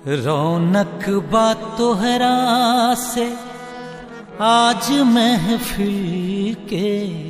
रौनक बा तोहरा से आज महफिल के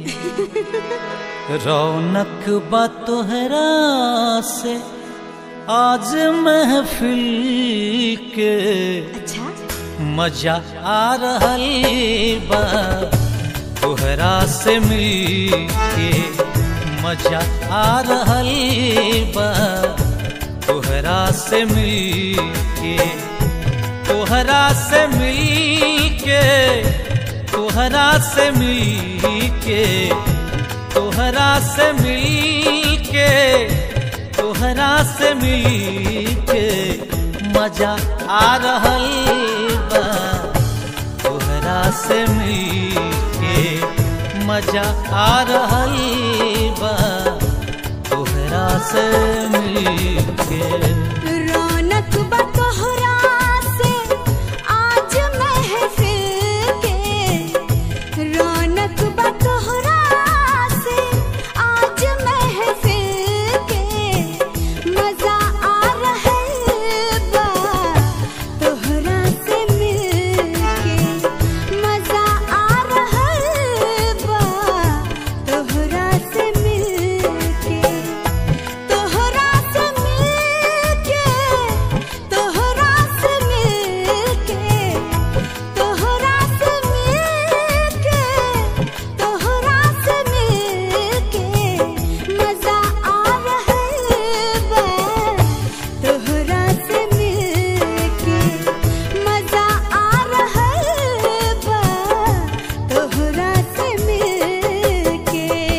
रौनक बा तोहरा से आज महफिल के अच्छा मजा आ रहल बा तोहरा से मिल के मजा आ रहल बा तोहरा से मिल के तोहरा से मिल के तोहरा से मिल के तोहरा से मिल के तोहरा से मिल के मजा आ रहल बा तोहरा से मिल के मजा आ रहल बा तोहरा से मिल के रौनक बा तोहरा से आज महफिल के रौनक बा तोहरा से आज महफिल के मजा आ रहल बा तोहरा से मिल के मजा आ रहल बा तोहरा से मिल के तोहरा से मिलके तोहरा से मिलके तोहरा से मिलके तोहरा से मिलके मजा आ रहल बा तोहरा से मिलके मजा आ रहल बा तोहरा से मिलके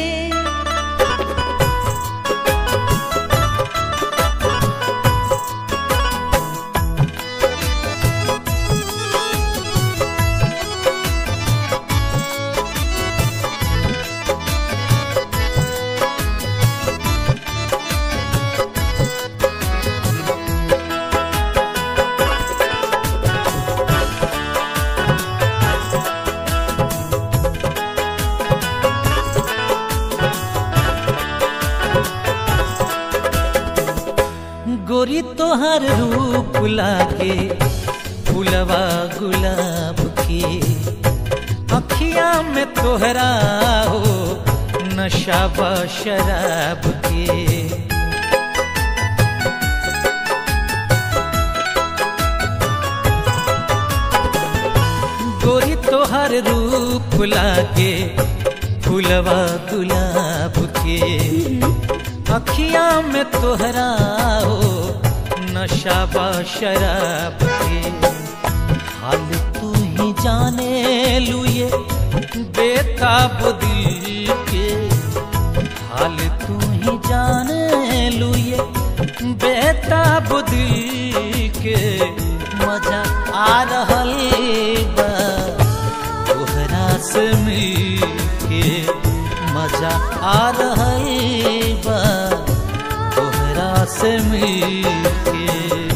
गोरी तोहर रूप लागे फुलवा गुलाब के अखिया में तोहरा हो नशा बा शराब के गोरी तोहर रूप लागे फुलवा गुलाब के अखिया में तोहरा हो नशा बा शराब के हाल तू ही जाने लुए बेताब दिल के हाल तू ही जाने लुए बेताब दिल के मजा आ रहल बा तोहरा से मिल के मजा आ रहल बा तोहरा से मिल के